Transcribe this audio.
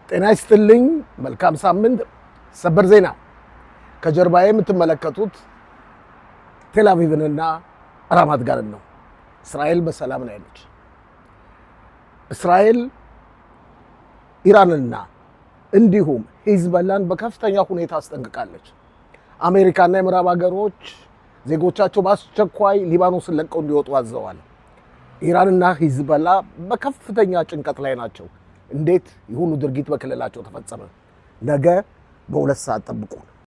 ጤና ይስጥልኝ። መልካም ሳምንት። ሰበር ዜና ከጀርባዬ የምትመለከቱት ቴልአቪቭንና ራማት ጋርን ነው። እስራኤል በሰላም ላይ ነች። እስራኤል ኢራንና እንዲሁም ሂዝበላን በከፍተኛ ሁኔታ አስጠንቅቃለች። አሜሪካና የምዕራብ ሀገሮች ዜጎቻቸው በአስቸኳይ ሊባኖስን ለቀው እንዲወጡ አዘዋል። ኢራንና ሂዝበላ በከፍተኛ ጭንቀት ላይ ናቸው። እንዴት የሆኑ ድርጊት በክልላቸው ተፈጸመ? ነገ በሁለት ሰዓት ጠብቁ።